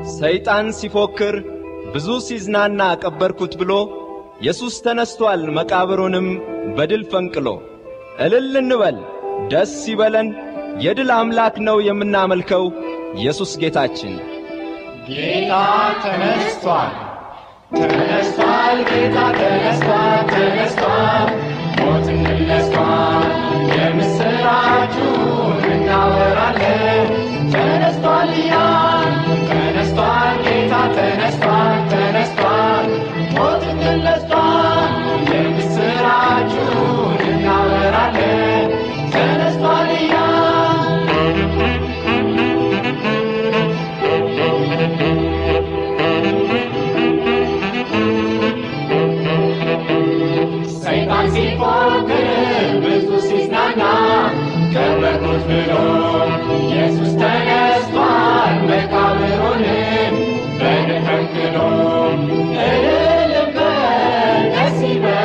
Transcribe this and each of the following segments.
ሰይጣን ሲፎክር ብዙ ሲዝናና ቀበርኩት ብሎ ኢየሱስ ተነስቶአል መቃብሩንም በድል ፈንቅሎ። እልል እንበል ደስ ይበለን፣ የድል አምላክ ነው የምናመልከው ኢየሱስ ጌታችን። ጌታ ተነስቷል፣ ተነስቷል፣ ጌታ ተነስቷል፣ ተነስቷል፣ ሞትን ድል ነስቷል። የምስራቹን እናወራለን። ተነስቷል እያል ተነስቷል፣ ጌታ ተነስቷል፣ ተነስቷል፣ ሞትን ድል ነስቷል። የምስራቹን እናወራለን። ተነስቷል እያል ሰይጣን ሲፎክር ብዙ ሲዝናና ቀበርኩት ብሎ ኢየሱስ ተነስቷል መቃብሩንም በድል ፈንቅሎ። እልል በል ደስ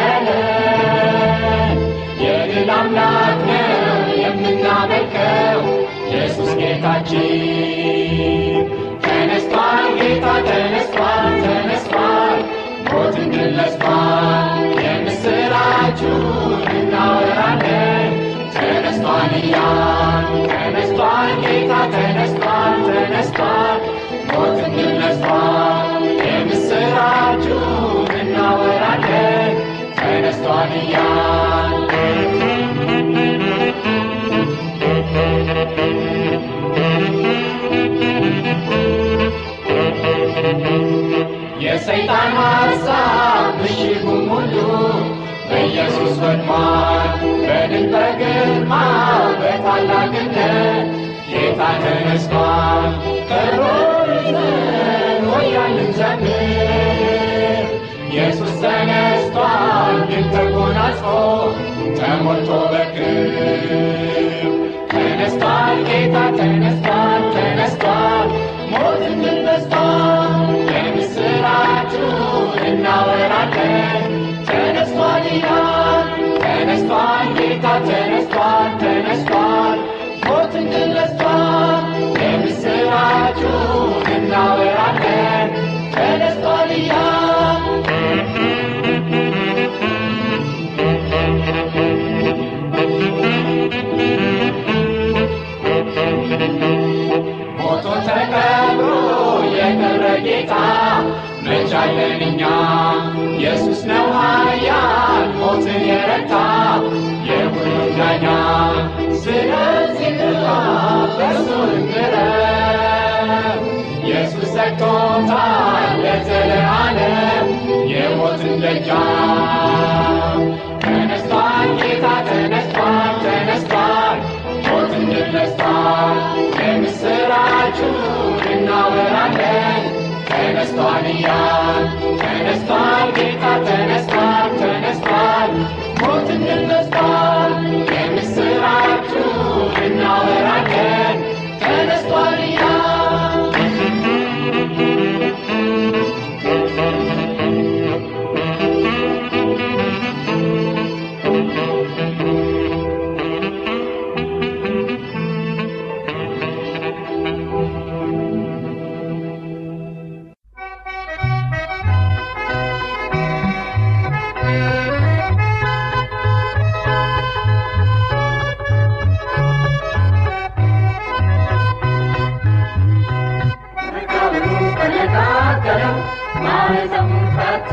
ይበለን የድል አምላክ ነው የምናመልከው ኢየሱስ ጌታችን። ተነስቷል ጌታ ተነስቷል ተነስቷል ሞትን ድል ነስቷል የምስራቹን እናወራለን ተነስቷል እያል ተነስቷል ጌታ ተነስቷል ተነስቷል ሞትን ድል ነስቷል የምስራቹን እናወራለን ተነስቷል እያል የሰይጣን ሐሳብ ምሽጉም ሁሉ በኢየሱስ ወድሟል። በድል በግርማው በታላቅነት ጌታ ተነስቷል። ከበሮ ይዘን ሆያልን ዘምር ኢየሱስ ተነስቷል። ድል ተጎናጽፎ ተሞልቶ በክብር ተነስቷል። ጌታ ተነስቷል ተነስቷል ሞትን ድል ነስቷል። የምስራቹን እናወራለን ተነስቷል እያል ተነስቷል ጌታ ተነስቷል ተነስቷል ሞትን ድል ነስቷል። የምስራቹን እናወራለን ተነስቷል እያል ሞቶ ተቀብሮ የቀረ ጌታ መቻለን እኛ ኢየሱስ ነው ኃያል ሞትን የረታ የሁሉም ዳኛ። ስለዚህ ግባ በእርሱ እንቅረብ ኢየሱስ ዘግቶታል ለዘለዓለም የሞትን ደጃፍ። ተነስቷል ጌታ ተነስቷል ተነስቷል ሞትን ድል ነስቷል። የምስራቹን እናወራለን ተነስቷል እያል ተነስቷል ጌታ ተነስቷል ተነስቷል ሞትን ድል ነስቷል። የምስራቹን እናወራለን ተነስቷል እያል መቃብሩ ተነቃቀለው ማኅተሙን ፈታ።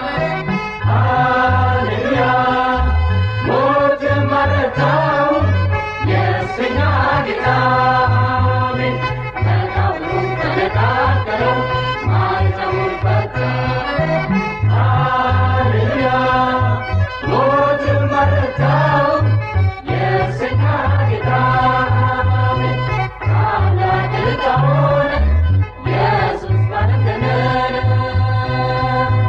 ሃሌሉያ ሞትን ማረታው የእስረኛ ጌታ አሜን። መቃብሩ ተነቃቀለው ማኅተሙን ፈታ። ሃሌሉያ ሞትን ማረታው የእስረኛ ጌታ አሜን። ታላቅ ዕጣ ሆነ ኢየሱስ ባለገነነ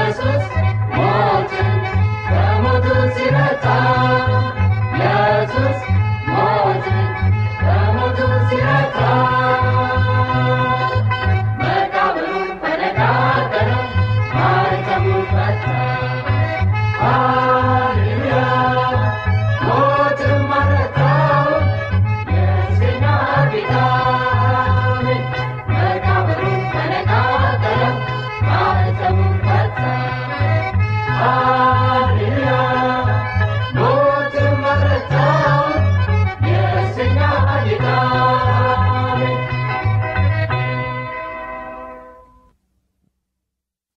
ኢየሱስ ሞትን በሞቱ ሲረታ ኢየሱስ ሞትን በሞቱ ሲረታ መቃብሩን ፈነቃቀለው ማኅተሙን ፈታ ሃሌሉያ ሞትን ማረታው የዜና ጌታ አሜን። መቃብሩን ፈነቃቀለው ማኅተሙን